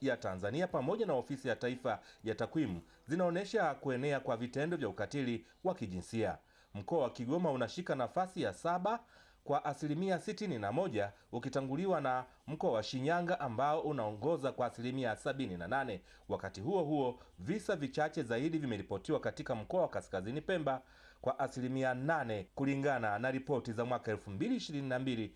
ya Tanzania pamoja na Ofisi ya Taifa ya Takwimu zinaonyesha kuenea kwa vitendo vya ukatili wa kijinsia. Mkoa wa Kigoma unashika nafasi ya saba kwa asilimia sitini na moja ukitanguliwa na mkoa wa Shinyanga ambao unaongoza kwa asilimia sabini na nane. Wakati huo huo, visa vichache zaidi vimeripotiwa katika mkoa wa Kaskazini Pemba kwa asilimia nane kulingana na ripoti za mwaka 2022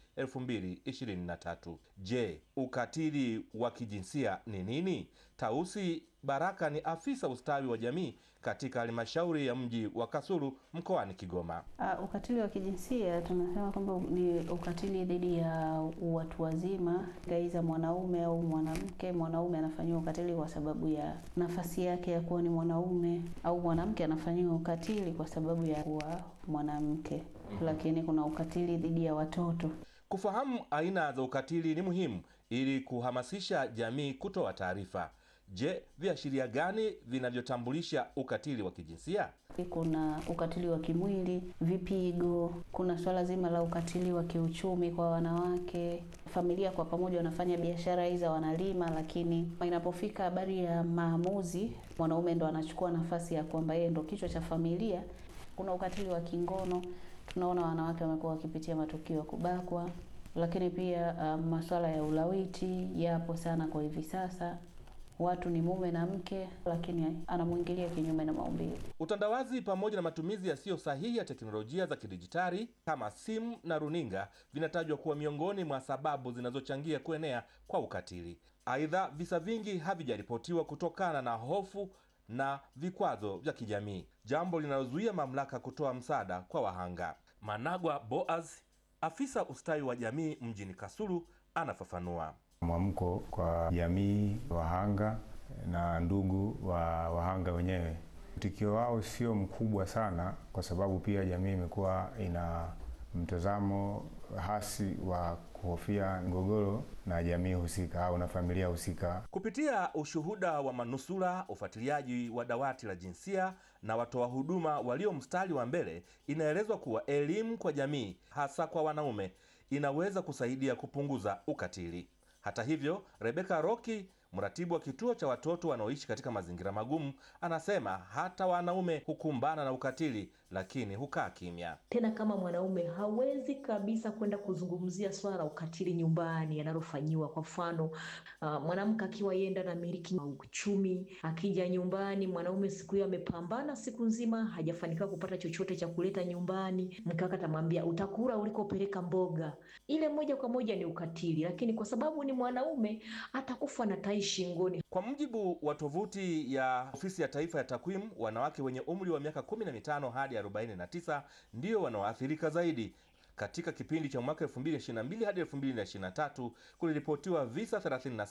2023. Je, ukatili wa kijinsia ni nini? Tausi Baraka ni afisa ustawi wa jamii katika halmashauri ya mji wa Kasulu mkoani Kigoma. Uh, ukatili wa kijinsia tunasema kwamba ni ukatili dhidi ya watu wazima, aidha mwanaume au mwanamke. Mwanaume anafanyiwa ukatili kwa sababu ya nafasi yake ya kuwa ni mwanaume, au mwanamke anafanyiwa ukatili kwa sababu ya kuwa mwanamke. Lakini kuna ukatili dhidi ya watoto. Kufahamu aina za ukatili ni muhimu ili kuhamasisha jamii kutoa taarifa. Je, viashiria gani vinavyotambulisha ukatili wa kijinsia? Kuna ukatili wa kimwili, vipigo. Kuna swala zima la ukatili wa kiuchumi kwa wanawake. Familia kwa pamoja wanafanya biashara hizi, wanalima, lakini inapofika habari ya maamuzi, mwanaume ndo anachukua nafasi ya kwamba yeye ndo kichwa cha familia. Kuna ukatili wa kingono, tunaona wanawake wamekuwa wakipitia matukio ya kubakwa, lakini pia uh, masuala ya ulawiti yapo sana kwa hivi sasa watu ni mume na mke, lakini anamwingilia kinyume na maumbile. Utandawazi pamoja na matumizi yasiyo sahihi ya teknolojia za kidijitali kama simu na runinga vinatajwa kuwa miongoni mwa sababu zinazochangia kuenea kwa ukatili. Aidha, visa vingi havijaripotiwa kutokana na hofu na vikwazo vya kijamii, jambo linalozuia mamlaka kutoa msaada kwa wahanga. Managwa Boaz, afisa ustawi wa jamii mjini Kasulu, anafafanua. Mwamko kwa jamii, wahanga na ndugu wa wahanga wenyewe, mtikio wao sio mkubwa sana, kwa sababu pia jamii imekuwa ina mtazamo hasi wa kuhofia mgogoro na jamii husika au na familia husika. Kupitia ushuhuda wa manusura, ufuatiliaji wa dawati la jinsia na watoa huduma walio mstari wa mbele, inaelezwa kuwa elimu kwa jamii, hasa kwa wanaume, inaweza kusaidia kupunguza ukatili. Hata hivyo, Rebeka Roki, mratibu wa kituo cha watoto wanaoishi katika mazingira magumu, anasema hata wanaume hukumbana na ukatili, lakini hukaa kimya. Tena kama mwanaume hawezi kabisa kwenda kuzungumzia swala la ukatili nyumbani analofanyiwa. Kwa mfano, uh, mwanamke akiwa yenda na miliki uchumi, akija nyumbani, mwanaume siku hiyo amepambana siku nzima, hajafanikiwa kupata chochote cha kuleta nyumbani, mke wake atamwambia utakula ulikopeleka mboga. Ile moja kwa moja ni ukatili, lakini kwa sababu ni mwanaume atakufa na tai shingoni. Kwa mujibu wa tovuti ya Ofisi ya Taifa ya Takwimu, wanawake wenye umri wa miaka 15 hadi 49 ndio wanaoathirika zaidi. Katika kipindi cha mwaka 2022 hadi 2023 kuliripotiwa visa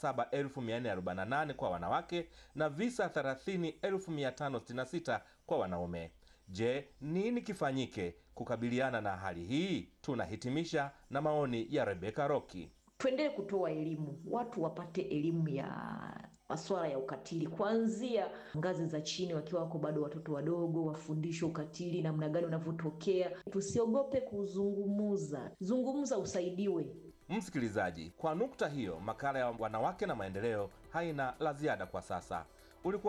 37448 kwa wanawake na visa 30566 kwa wanaume. Je, nini kifanyike kukabiliana na hali hii? Tunahitimisha na maoni ya Rebeka Roki. Tuendelee kutoa elimu, watu wapate elimu ya masuala ya ukatili kuanzia ngazi za chini, wakiwa wako bado watoto wadogo, wafundishwe ukatili namna gani unavyotokea. Tusiogope kuzungumuza, zungumza, usaidiwe. Msikilizaji, kwa nukta hiyo, makala ya wanawake na maendeleo haina la ziada kwa sasa.